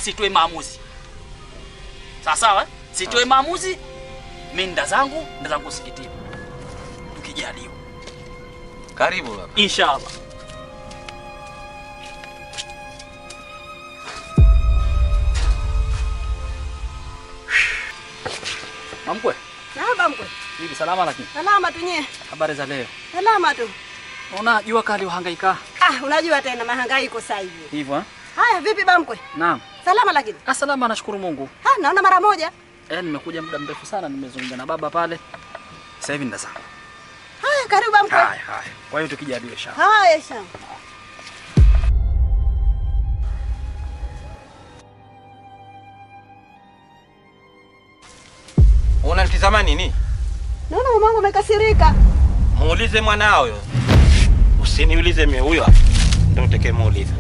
sitoe maamuzi. Sawa sawa? eh? Sitoe maamuzi. Mimi nda zangu, nda zangu msikitini. Tukijaliwa. Karibu baba. Inshallah. Mamkwe, Naomba mkwe. hivi salama lakini. Salama tu nye. Habari za leo. Salama tu. Unaona jua kali uhangaika Ah, unajua tena mahangaiko sasa hivi. hivyo eh? Haya, vipi bamkwe? Naam. Salama lakini. Ah, salama nashukuru Mungu. Ha, naona mara moja. Eh, nimekuja muda mrefu sana nimezungumza na baba pale. Sasa hivi ndazama. Haya, karibu bamkwe. Haya haya. Kwa hiyo tukijaliwa inshallah. Haya, shamba. Unanitizama nini? Naona mamangu amekasirika. Muulize mwanao yo. Usiniulize mimi huyo. Ndio utake muulize.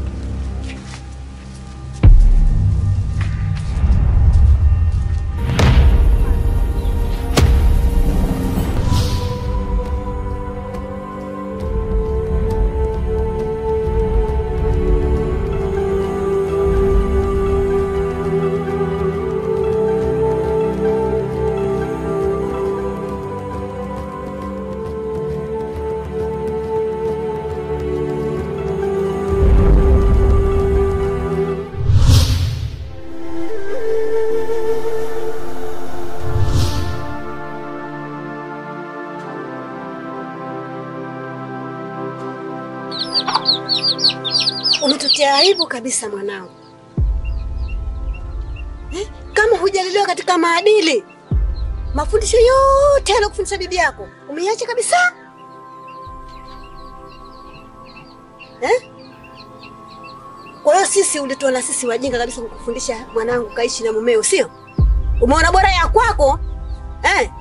Umetutia aibu kabisa mwanangu. Eh, kama hujalelewa katika maadili, mafundisho yote aliyokufundisha bibi yako umeiacha kabisa eh? Kwa hiyo sisi ulituona sisi wajinga kabisa kukufundisha mwanangu kaishi na mumeo, sio? Umeona bora ya kwako eh?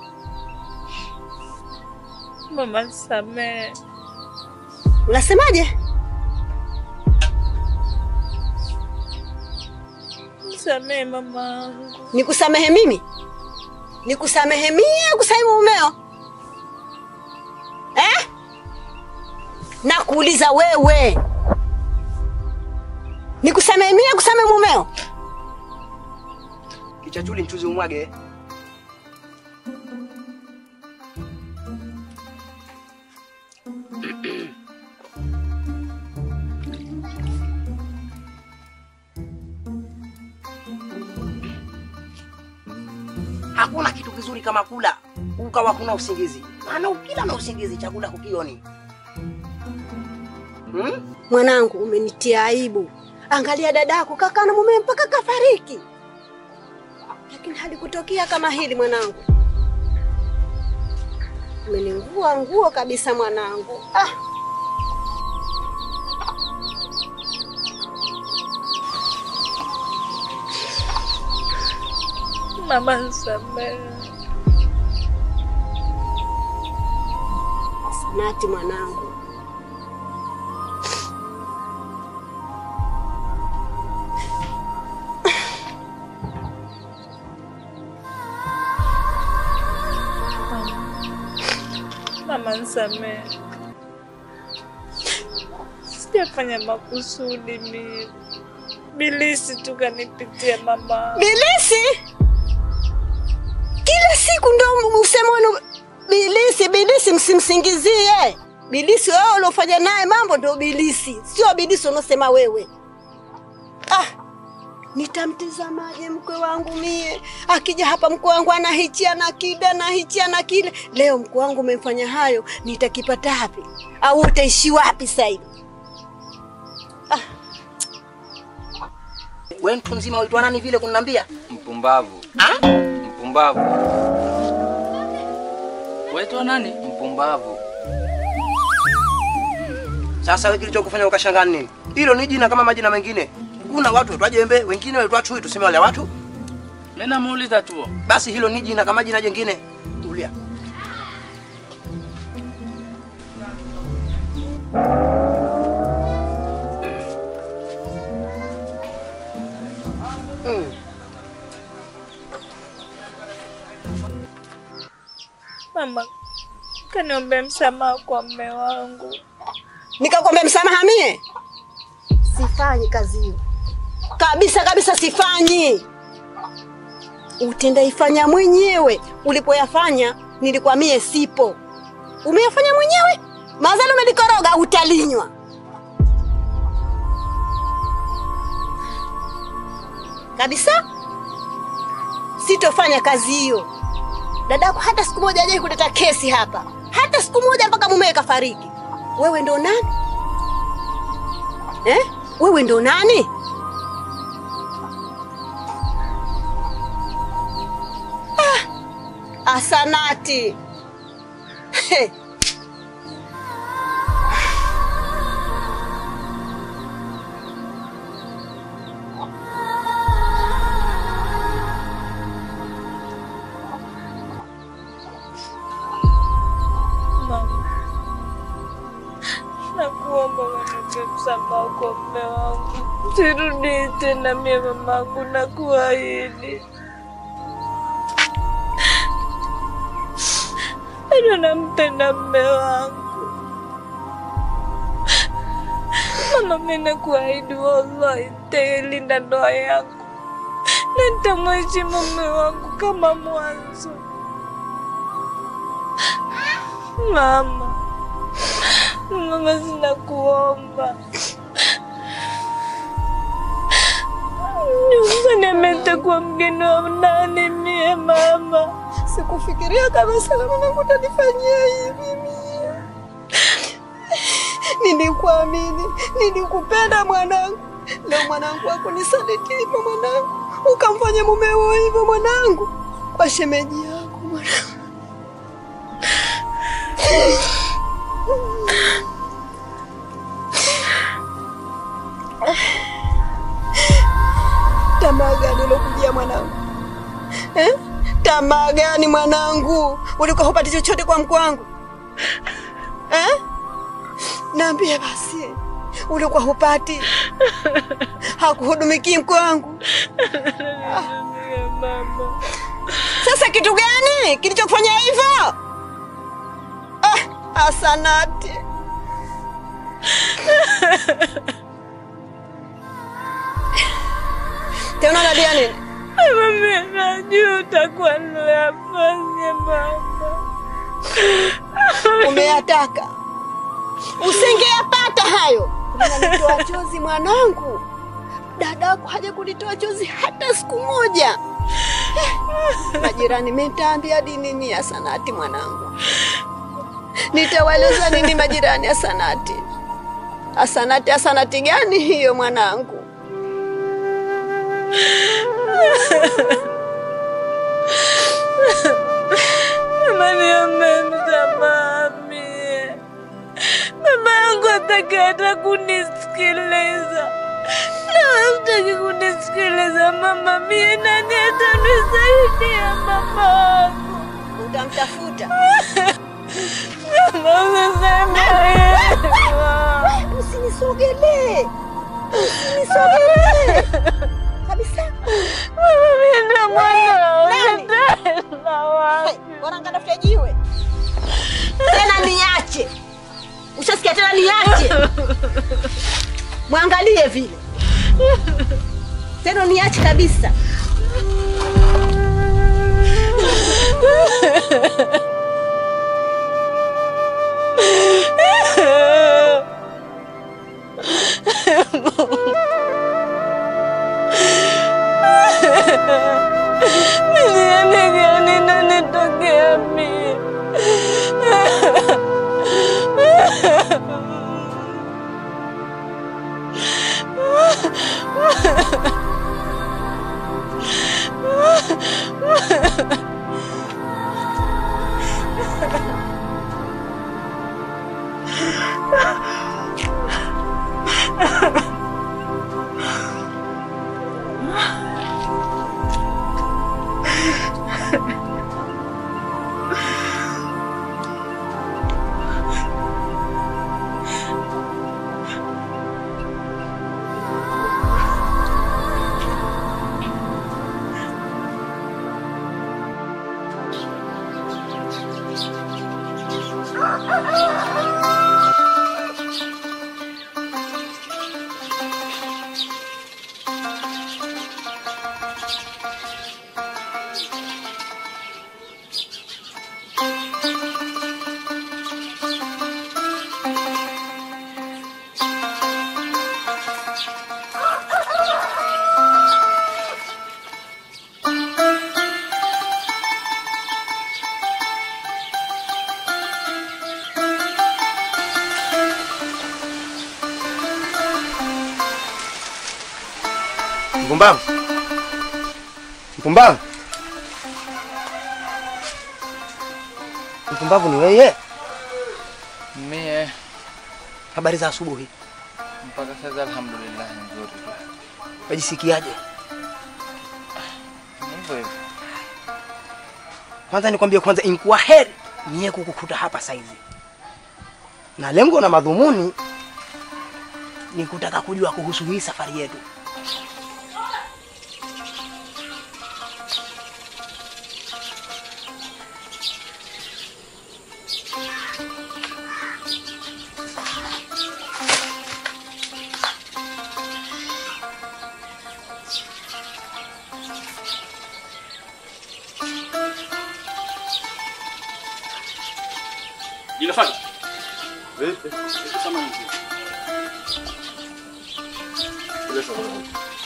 Mama nisamehe. Unasemaje? Nisamehe mamangu. Nikusamehe mimi? Nikusamehe mie au kusamehe mumeo eh? Nakuuliza wewe, nikusamehe mie au kusamehe mumeo? Kichachuli mchuzi umwage. Hakuna kitu kizuri kama kula ukawa kuna usingizi, maana ukila na usingizi chakula hukioni. Hmm? Mwanangu, umenitia aibu. Angalia dadako kakaa na mume mpaka kafariki, lakini halikutokea kama hili mwanangu. Umeningua nguo kabisa mwanangu. Ah. Mama nisamehe. Sanati mwanangu. Mama nisamehe. Sijafanya makusudi mimi. Bilisi tu kanipitia mama. Bilisi kila siku ndo usema unu- bilisi bilisi, msimsingizie bilisi. Wewe uliofanya naye mambo ndo bilisi, sio bilisi unaosema wewe. Ah, nitamtizamaje mkwe wangu mie? Akija hapa mkwe wangu ana hichi ana kile ana hichi ana kile. Leo mkwe wangu umemfanya hayo, nitakipata wapi? Au utaishi wapi sasa hivi? Wewe mtu mzima uitwa nani vile kuniambia? Mpumbavu. Ah? Mpumbavu. Waitwa nani? Mpumbavu. Sasa wewe kilichokufanya ukashangaa nini? Hilo ni jina kama majina mengine. Kuna watu waitwa jembe, wengine waitwa chui, tuseme wale watu. Mimi namuuliza tu. Basi hilo ni jina kama jina jingine. Tulia. Mm. Mama kaniombea msamaha kwa mme wangu. Nikakwambia msamaha mie? Sifanyi kazi hiyo. kabisa kabisa, sifanyi. Utendaifanya mwenyewe. Ulipoyafanya nilikuwa mie sipo, umeyafanya mwenyewe. Mazalo umelikoroga, utalinywa. Kabisa sitofanya kazi hiyo. Dadako hata siku moja hajai kuleta kesi hapa, hata siku moja, mpaka mumewe kafariki. Wewe ndo nani eh? Wewe ndo nani? Ah, asanati He. Mama, nakuomba unipe msamaha kwa mume wangu, sirudi tena mie mamangu, nakuahidi. Bado nampenda mume wangu. Mama, mimi nakuahidi, wallahi nitailinda ndoa yangu na nitamheshimu mume wangu kama mwanzo. Mama, mama, sinakuomba usiniamete kwa mgeni wa nani mie mama. Sikufikiria kabisa kama mwanangu utanifanyia hivi mie. Nilikuamini, nilikupenda mwanangu. Leo mwanangu wako nisaliti hivyo mwanangu, ukamfanya mumeo hivyo mwanangu, kwa shemeji yako mwanangu. Tamaa gani ulokujia mwanangu eh? Tamaa gani mwanangu? Ulikuwa hupati chochote kwa mkwangu eh? Naambie basi, ulikuwa hupati, hakuhudumiki mkwangu. Mama, Sasa kitu gani kilichokufanya hivyo? Ah, asanati. Tena unalia nini? mimi najua utakuwa niliyafanya mama. Umeyataka, usingeyapata hayo. Unanitoa chozi mwanangu, dadako haja kunitoa chozi hata siku moja. Eh, Majirani mitaambia di nini ya Sanati mwanangu? Nitawaeleza nini majirani ya Sanati? Asanati, asanati gani hiyo mwanangu? Mama, niombe msamaha mie. Mama yangu hataki hata kunisikiliza. Na wewe hutaki kunisikiliza mama, mie nani atanisaidia mama wangu? Utamtafuta Mama, usiseme hivyo. Usinisogelee, usinisogelee kabisa. Mama, mie ndo mwanao, Nani? nitaenda wapi? Wanangatafuta jiwe tena, niache. Ushasikia tena, niache. Mwangalie vile tena, niache kabisa. Niende gani na nitokea mie? Mpumbavu. Mpumbavu. Mpumbavu ni wewe. Mie Habari za asubuhi. mpaka sasa alhamdulillah nzuri tu. Wajisikiaje? Ni hivyo hivyo. Kwanza nikwambie kwanza inkuwa heri niye kukukuta hapa saizi. Na lengo na madhumuni ni kutaka kujua kuhusu hii safari yetu. Linafanya. Vipi? Samahani mzee. Ile samahani.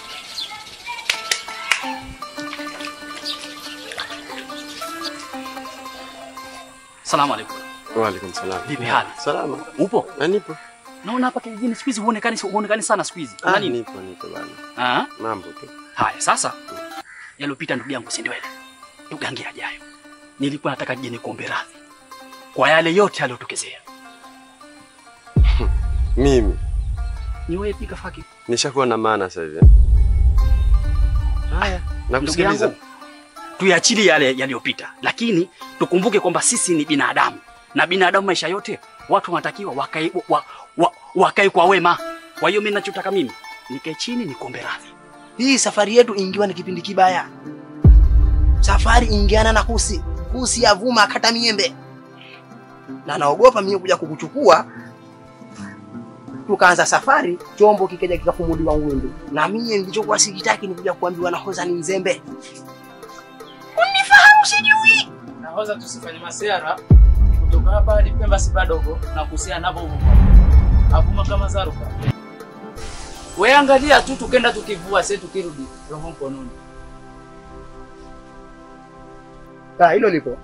Salamu alaikum. Wa alaikum salam. Vipi hali? Salama. Upo? Na nipo. Naona hapa kijijini siku hizi huonekani huonekani sana siku hizi. Kuna Ah, nini? nipo nipo bana. Ah? Mambo tu. Haya sasa. Yalopita ndugu yangu si ndio ile. Tugange ajayo. Nilikuwa nataka nije nikuombe radhi kwa yale yote yaliyotokezea. Mimi Ni wewe pika faki. nishakuwa na maana sasa hivi. Haya, Ndugu nakusikiliza. yangu, tuyachilie yale yaliyopita, lakini tukumbuke kwamba sisi ni binadamu na binadamu, maisha yote watu wanatakiwa wakae wa, wa, wakae kwa wema. Kwa hiyo mimi ninachotaka mimi nikae chini nikuombe radhi. Hii safari yetu ingiwa ni kipindi kibaya. Safari ingiana na kusi, kusi ya vuma akata miembe, na naogopa mimi kuja kukuchukua. Tukaanza safari, chombo kikaja kikafumuliwa ngwindu, na mimi nilichokuwa sikitaki ni kuja kuambiwa nahoza ni mzembe. Unifahamu sijui. Nahoza tusifanye masiara kutoka hapa hadi Pemba si padogo na kuhusiana navyo hivyo. Avuma kama zaruka. We angalia tu tukenda tukivua sisi tukirudi roho mkononi. Ah, hilo lipo.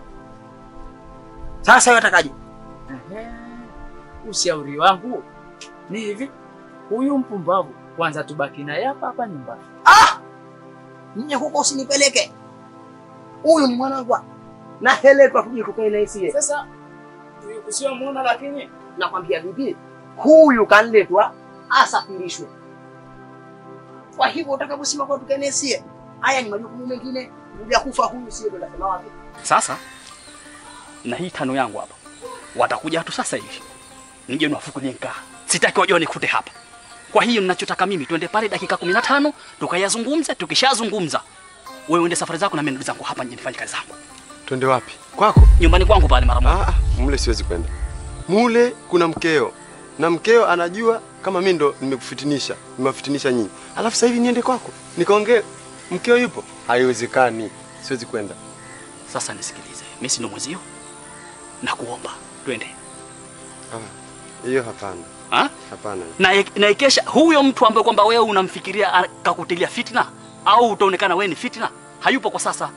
Sasa wewe watakaje? Ehe. Ushauri wangu ni hivi, huyu mpumbavu kwanza tubaki naye hapa hapa nyumbani. Ah! Nye huko usinipeleke. Huyu ni mwanangu. Na heletwa tuje tukae naye sie. Sasa tuikusiwa muona, lakini nakwambia vipi, huyu kanletwa asafirishwe. Kwa hivyo utakaposema kwa tukenesie, haya ni majukumu mengine. Kuja kufa huyu sio ndo nasema wapi? Sasa na hii tano yangu hapa, watakuja tu sasa hivi, nije niwafukulie nkaa. Sitaki wajua nikute hapa. Kwa hiyo ninachotaka mimi twende pale dakika kumi na tano tukayazungumze. Tukishazungumza wewe uende safari zako na mimi ndugu zangu hapa nje nifanye kazi zangu Twende wapi? Kwako? nyumbani kwangu pale mara moja. Ah, ah, mule siwezi kwenda. Mule kuna mkeo. Na mkeo anajua kama mimi ndo nimekufitinisha, nimewafitinisha nyinyi. Alafu sasa hivi niende kwako. Nikaongee mkeo yupo? Haiwezekani. Siwezi kwenda. Sasa nisikilize, mimi si ndo mwezio, na kuomba twende Ah, hiyo hapana. ha? Hapana. na na ikesha huyo mtu ambaye kwamba wewe unamfikiria akakutilia fitna au utaonekana wewe ni fitna, hayupo kwa sasa.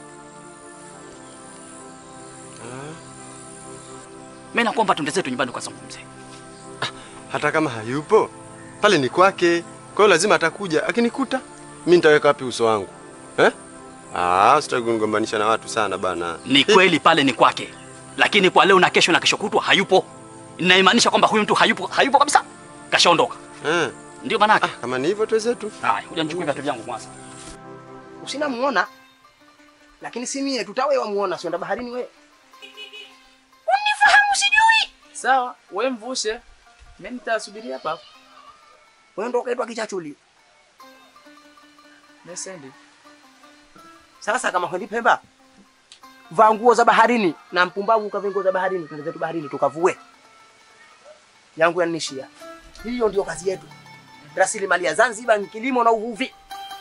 Ah, Mimi nakuomba twende zetu nyumbani ukazungumze. hata kama hayupo, pale ni kwake. Kwa hiyo lazima atakuja. Akinikuta, mimi nitaweka wapi uso wangu? Eh? Ah, sitaki kunigombanisha na watu sana bana. Ni kweli pale ni kwake, lakini kwa leo na kesho na kesho kutwa hayupo. Inaimaanisha kwamba huyu mtu hayupo, hayupo kabisa, kashaondoka. Eh. Ndio maana Ah, yake. kama ni hivyo tuwezetu. Haya, kuja nichukue viatu vyangu kwanza. Usina muona. Lakini si mie tutawe wamuona sienda baharini we. Unifahamu sijui. sawa, we mvushe, mimi nitasubiria hapa hapa. Wewe ndo kaitwa kichachuli. Mesendi. Sasa kama kwendi Pemba, vaa nguo za baharini na mpumbavu ukavaa nguo za baharini, twende zetu baharini tukavue. Yangu yanishia. Hiyo ndio kazi yetu. Rasilimali ya Zanzibar ni kilimo na uvuvi.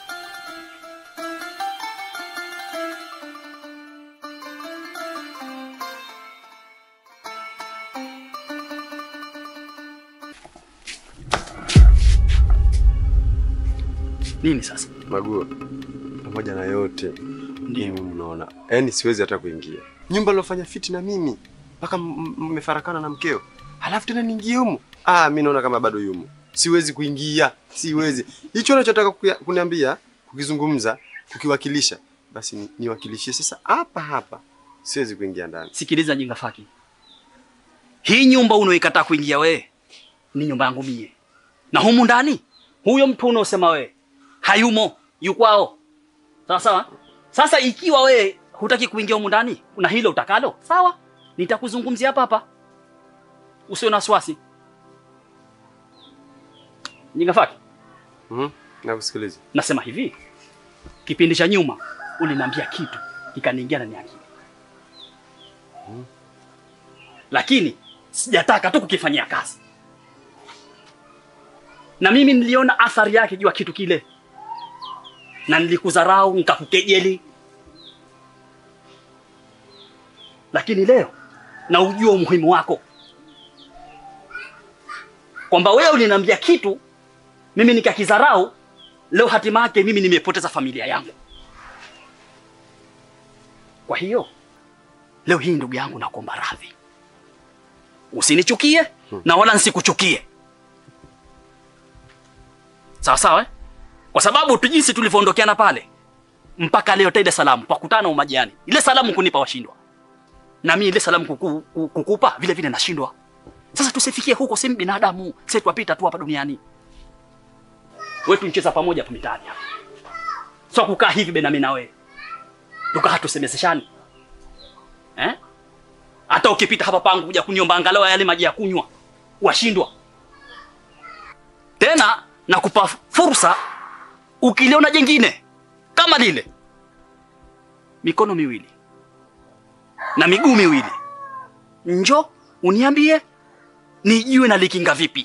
Nini sasa? Maguo. Pamoja na yote mimi mnaona, yaani siwezi hata kuingia nyumba lilofanya fiti na mimi mpaka m- m- mmefarakana na mkeo, halafu tena niingie humo. Ah, mimi naona kama bado yumo, siwezi kuingia, siwezi. Hicho unachotaka kuya- kuniambia kukizungumza, kukiwakilisha, basi ni- niwakilishie sasa hapa hapa. Siwezi kuingia ndani. Sikiliza jinga faki, hii nyumba unaoikataa kuingia wewe ni nyumba yangu mie, na humu ndani huyo mtu unaosema wewe hayumo, yukwao. Sawa sawa. Sasa ikiwa wewe hutaki kuingia humu ndani na hilo utakalo, sawa, nitakuzungumzia hapa hapa, usiwe na wasiwasi. Jinga faki, Mhm. Nakusikiliza. nasema hivi, kipindi cha nyuma uliniambia kitu kikaniingia ndani ya akili, lakini sijataka tu kukifanyia kazi, na mimi niliona athari yake juu ya kitu kile, na nilikudharau nikakukejeli, lakini leo na ujua umuhimu wako, kwamba wewe uliniambia kitu mimi nikakidharau, leo hatima yake mimi nimepoteza familia yangu. Kwa hiyo leo hii ndugu yangu, nakuomba radhi, usinichukie na wala nsikuchukie, sawa sawa eh? Kwa sababu tu jinsi tulivyoondokeana pale mpaka leo taida salamu kwa kutana umajiani, ile salamu kunipa washindwa, na mimi ile salamu kuku, ku- kukupa vile vile nashindwa. Sasa tusifikie huko, si binadamu, sisi twapita tu hapa duniani wetu ncheza pamoja hapo mitaani hapa. Sio kukaa hivi bena mimi na wewe. Tukaa tusemezeshani. Eh? Hata ukipita hapa pangu kuja kuniomba angalau yale maji ya kunywa, washindwa. Tena nakupa fursa ukiliona jengine kama lile. Mikono miwili na miguu miwili. Njo uniambie nijue na likinga vipi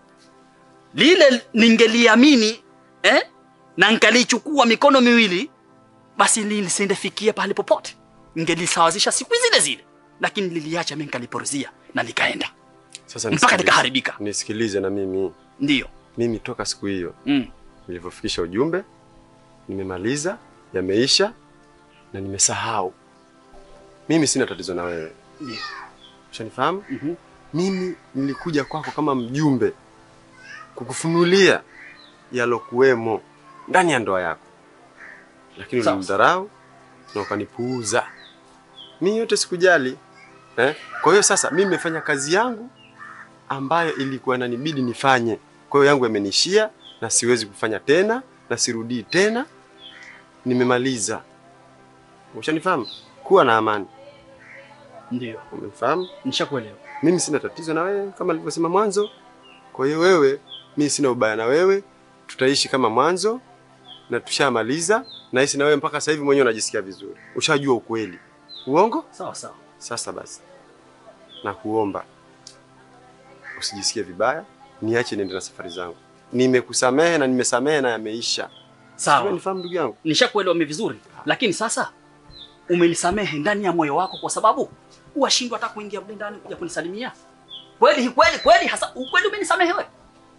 lile ningeliamini eh, na nkalichukua mikono miwili, basi lisindefikia pahali popote, ningelisawazisha siku zile zile, lakini liliacha mimi nikaliporuzia na likaenda Sasa mpaka nisikilize. likaharibika. Nisikilize na mimi. Ndiyo Mimi toka siku hiyo mm. nilivyofikisha ujumbe, nimemaliza, yameisha na nimesahau. Mimi sina tatizo na wewe, Ndiyo. ushanifahamu? Mhm. Mimi nilikuja kwako kama mjumbe kukufunulia yalokuwemo ndani ya ndoa yako, lakini Sawa. ulimdharau na ukanipuuza. Mimi yote sikujali eh? Kwa hiyo sasa mimi nimefanya kazi yangu ambayo ilikuwa inanibidi nifanye. Kwa hiyo yangu yamenishia na siwezi kufanya tena na sirudii tena, nimemaliza. Ushanifahamu? Kuwa na amani, Ndiyo, umenifahamu? nishakuelewa. Mimi sina tatizo na wewe kama nilivyosema mwanzo. Kwa hiyo wewe, mimi sina ubaya na wewe, tutaishi kama mwanzo na tushamaliza. Nahisi na wewe mpaka sasa hivi mwenyewe unajisikia vizuri, ushajua ukweli. Uongo? Sawa sawa. Sasa basi, nakuomba usijisikie vibaya, niache niende na safari zangu. Nimekusamehe na nimesamehe na yameisha. Sawa, Nifahamu ndugu yangu. nishakuelewa mimi vizuri, lakini sasa umenisamehe ndani ya moyo wako, kwa sababu washindwa hata kuingia mle ndani kuja kunisalimia. Kweli kweli kweli, hasa ukweli umenisamehe wewe?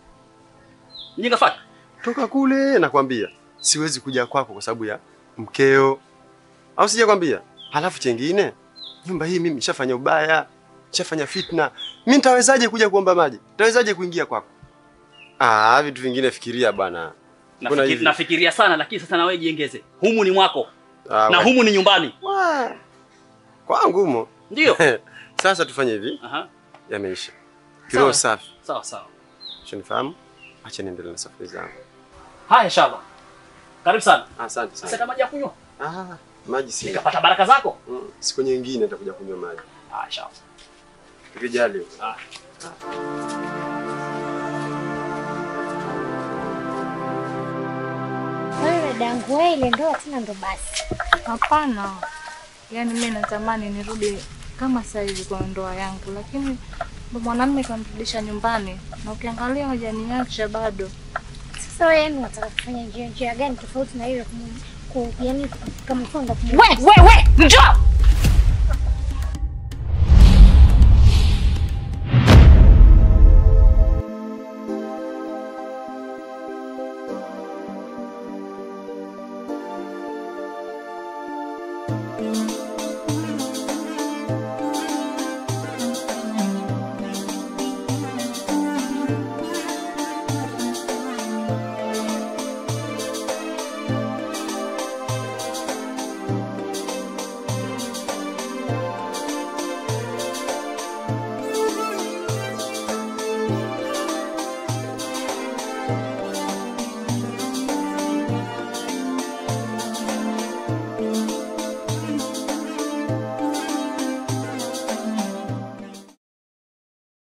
Mjinga faki. Toka kule nakwambia, siwezi kuja kwako kwa sababu ya mkeo, au sijakwambia? Halafu chengine, nyumba hii mimi nishafanya ubaya, nishafanya fitna. Mimi nitawezaje kuja kuomba maji? Nitawezaje kuingia kwako? Ah, vitu vingine fikiria bwana. Kuna Nafikiri, hivi. nafikiria sana, lakini sasa na wewe jiengeze. Humu ni mwako Ah, na we- humu ni nyumbani, Wa- kwangu mo. ndio? Sasa tufanye hivi, Aha, yameisha. Kiroho Sawa. safi. sawa sawa. Ushanifahamu? Acha niendelee na safari zangu. Haya, inshallah. Karibu sana. Asante Sasa sana. kama maji ya kunywa, Ah, maji si. nikapata baraka zako. Mm, Siku nyingine nitakuja kunywa maji. Ah, inshallah. Tukijali. Ah. Wewe dadangu, wewe ile ndoa tena ndo basi. Hapana, yaani mimi natamani nirudi kama sasa hivi kwa ndoa yangu, lakini ndo mwanamume kanirudisha nyumbani, na ukiangalia hajaniacha bado. Sasa wewe yani unataka kufanya njia njia gani tofauti na ile kumu- ku yani kama mfano kumu. We, we, we, njoo! Wewe